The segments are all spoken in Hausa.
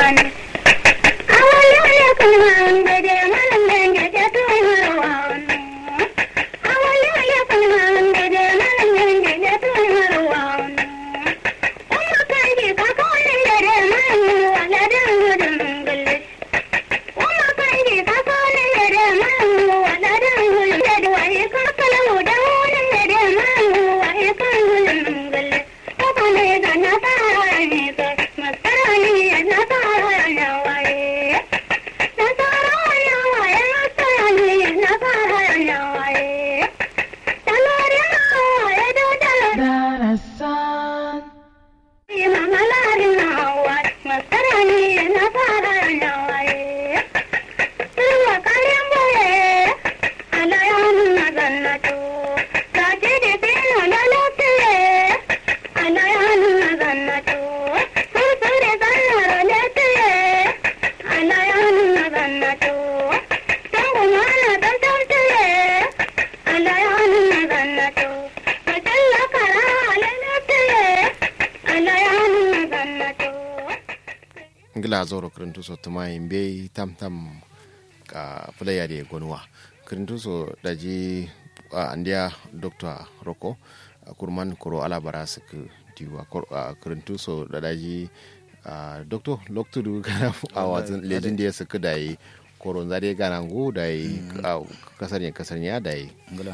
ngila zoro kirintu so tuma imbe tam tam ka fulaya de gonwa kirintu so daji uh, andia dr roko uh, kurman koro alabara suku diwa uh, kirintu so da daji uh, doctor loktu du kana a wazin lejin da ya suku da yi koron zare gana ngu da yi kasar yin kasar ya da yi ngila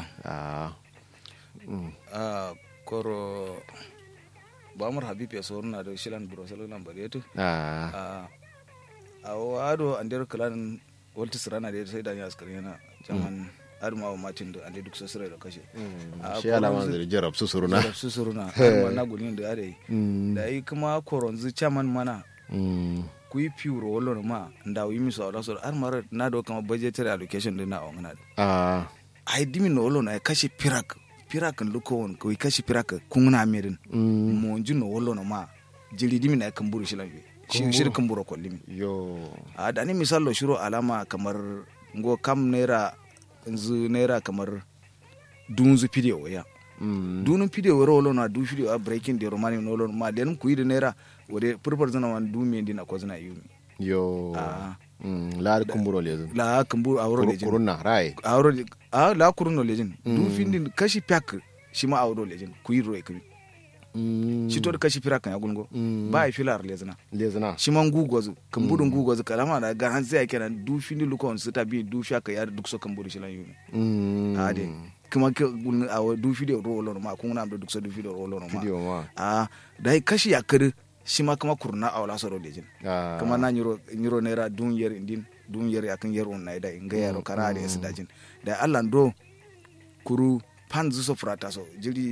koro bamur habib ya soruna da shilan burosel nan bare to a a wado andir kalan walti sirana da sai da ya askari yana jaman arma wa matin da ande duk sosai da kashe shi alama da jarab su suruna su suruna arma na gulin da yare da yi kuma koronzu chaman mana ku yi pure wolo ma nda yi mi so da so arma na do kama budgetary allocation din na ongana a ai dimi no wolo na kashe pirak pirak luko won ko kashi pirak kungna mirin mo juno wolo no ma jiri dimi na kan buru shilan shi shir kan buru kollimi yo a da ni misalo shiro alama kamar ngo kam naira nzu naira kamar dunzu video ya dunun video woro wolo na du video a breaking the romani no wolo ma den ku yi naira wode purpur zana wan du mi ndina ko zana yumi yo la kumburo lejin la kumburo awro lejin kurunna rai awro a la kurunno lejin du findin kashi pyak shi ma awro lejin ku yi ro ekri shi to kashi pira kan yagungo ba ai filar lezina lezina shi man gugozu kumburo gugozu kalama da ga han sai kenan du findi lukon su ta bi du fiaka ya duk so kumburo shi lan yumi a de kuma ke gun a du video ro lo ma kun na duk so du video ro lo ma video ma a dai kashi yakir shi ma kuma kurna a wala soro lejin kuma na nyiro nyiro naira dun yer indin dun yer yakin yer on naida inga yaro kara da yasu dajin da Allah do kuru pan zu so frata so jiri